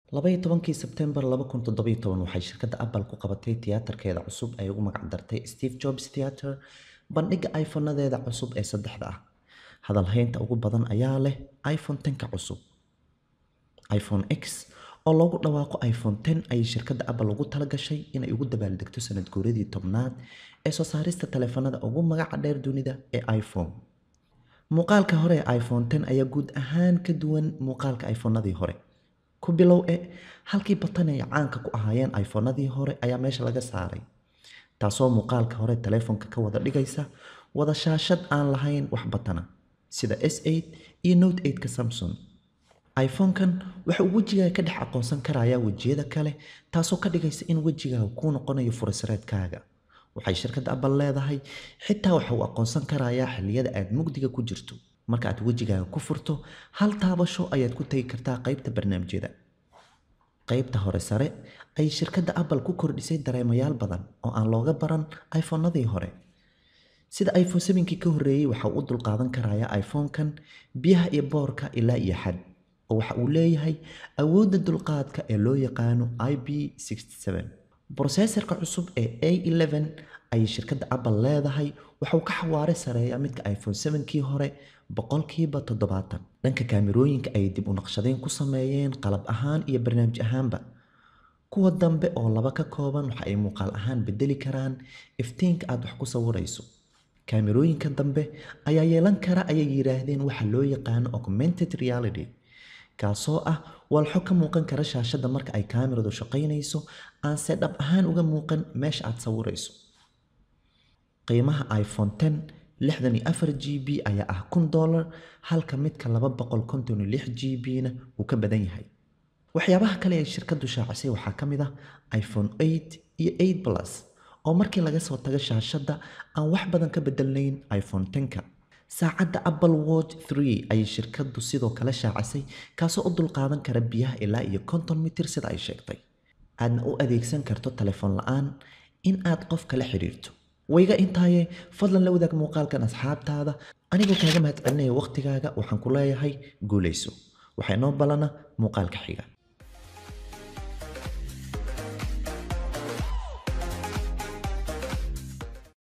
labaiyo tobankii sebtembar laba kun toddobiyo toban waxay shirkadda apple ku qabatay tiyaatarkeeda cusub ay ugu magac dartay steve jobs theater bandhigga iphone-nadeeda cusub ee saddexda ah hadalhaynta ugu badan ayaa leh iphone tenka cusub iphone x oo loogu dhawaaqo iphone ten ayay shirkadda apple ugu talagashay inay ugu dabaaldegto sanad guuradii tobnaad ee soo saarista taleefanada ugu magaca dheer dunida ee iphone muuqaalka hore ee iphone ten ayaa guud ahaan ka duwan muuqaalka iphonadii hore ku bilow e halkii batan ay caanka ku ahaayeen iphonadii hore ayaa meesha laga saaray taasoo muuqaalka hore taleefonka ka wada dhigaysa wada shaashad aan lahayn wax batana sida s eight iyo note eight-ka samsung iphone-kan waxa uu wejigaaga ka dhex aqoonsan karayaa wejiyada kale taasoo ka dhigaysa in wejigaaga kuu noqonayo furasareedkaaga waxay shirkadda apple leedahay xitaa waxa uu aqoonsan karayaa xilliyada aad mugdiga ku jirto marka aad wejigaaga ku furto hal taabasho ayaad ku tegi kartaa qaybta barnaamijyada qaybta hore sare ayay shirkadda apple ku kordhisay dareemayaal badan oo aan looga baran iphonadii hore sida iphone sevenkii ka horreeyey waxa uu u dulqaadan karayaa iphone-kan biyaha iyo boorka ilaa iyo xad oo waxa uu leeyahay awoodda dulqaadka ee loo yaqaano i b broseesarka cusub ee a eleven ayay shirkadda apple leedahay waxauu ka xawaare sareeyaa midka iphone sevenkii hore boqolkiiba toddobaatan dhanka kaamirooyinka ayay dib u naqshadeyn ku sameeyeen qalab ahaan iyo barnaamij ahaanba kuwa dambe oo laba ka kooban waxa ay muuqaal ahaan bedeli karaan iftiinka aad wax ku sawirayso kaamirooyinka dambe ayaa yeelan kara ayay yidhaahdeen waxa loo yaqaano augmented reality kaasoo ah walxo ka muuqan kara shaashadda marka ay kaamiradu shaqaynayso aanse dhab ahaan uga muuqan meesha aad sawirayso qiimaha iphone ten lixdan iyo afar g b ayaa ah kun dollar halka midka laba boqol konton iyo lix g b-na uu ka badan yahay waxyaabaha kale ay shirkaddu shaacisay waxaa ka mid ah iphone eight iyo eight plus oo markii laga soo tago shaashadda aan wax badan ka bedelnayn iphone tenka saacadda apple watch three ayay shirkaddu sidoo kale shaacisay kaasoo u dulqaadan kara biyaha ilaa iyo konton mitir sida ay sheegtay aadna u adeegsan karto telefoon la-aan in aad qof kala xidhiirto wayga intaaye fadlan la wadaag muuqaalkan asxaabtaada anigoo kaaga mahad celinaya wakhtigaaga waxaan ku leeyahay guulayso waxaa inoo ballana muuqaalka xiga